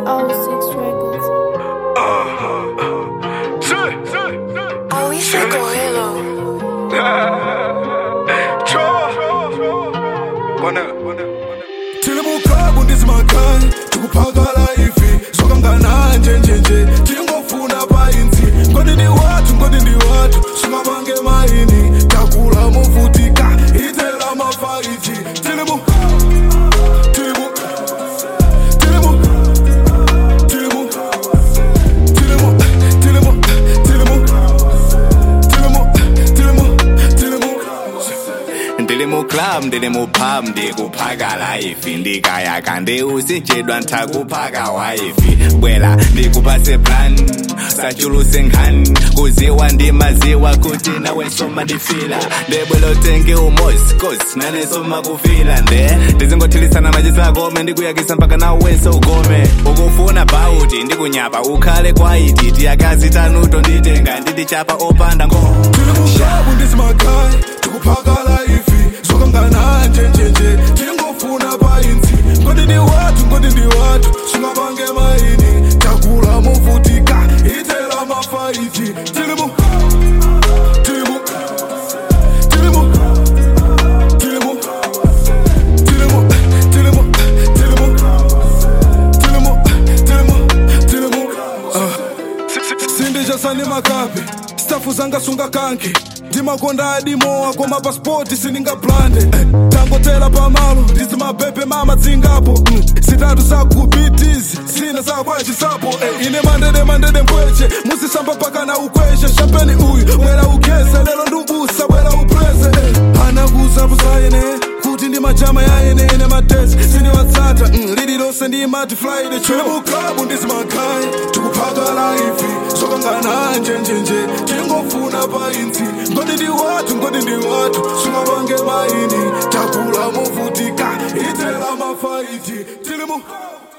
Oh, six records. Oh, we should go hello. tiri mukabu ndizimakhaya tikuphakala ivi sokamngana njenjenje tingofuna painzi ngodi ndi wathu ngodi ndi wathu sungabange maini takula muvutika itela mafaiti tilimu tilimu tilimu tilimu tilimu tilimu tilimu tilimu tilimu tilimu ndili mu club ndili mu pub ndikuphaka laifi ndikayaka ndi usinjedwa ntakuphaka waifi bwela ndikupase plan sachuluse nkhani kuziwa ndimaziwa kuti nawe soma ndifila ndebwela utenge umosi kosi nane soma kufila nde ndizingothilisana machisakome ndikuyakisa mpaka nawenso ugome ukufuna bauti ndikunyapa ukhale kwaiti tiyakazi tanuto nditenga nditichapa opanda ngo tilimukabu ndizimakhaya tikuphakala ivi sokamngana njenjenje tingofuna painzi ngodi ndi wathu ngodi ndi wathu sungabange maini takula muvutika itela mafaiti tilimu tilimu tilimu tilimu tilimu tilimu tilimu tilimu tilimu tilimu ah. sindijasani makapi stafu zanga sunga kanki ndimakonda adimowa koma pasipoti sindingablande eh, tangotela pamalo ndizimabhebhe mama dzingapo mm, zitatu zakubitizi zina zakwachisapo eh, ine mandede mandede mpweche musisamba pakana ukweshe shampeni uyu bwera ugeze lero ndubusa bwera upreze eh, anakuzapusaine kuti ndi majama yaene ine matesi sindiwatsata mm, lililonse ndimati friday chemuklabu ndizimakhaya tikuphakala ivi sokangana njenjenje tingofuna painzi ngodi ndi wathu ngodi ndi wathu sungabange maini takula muvutika itela mafaiti tilimu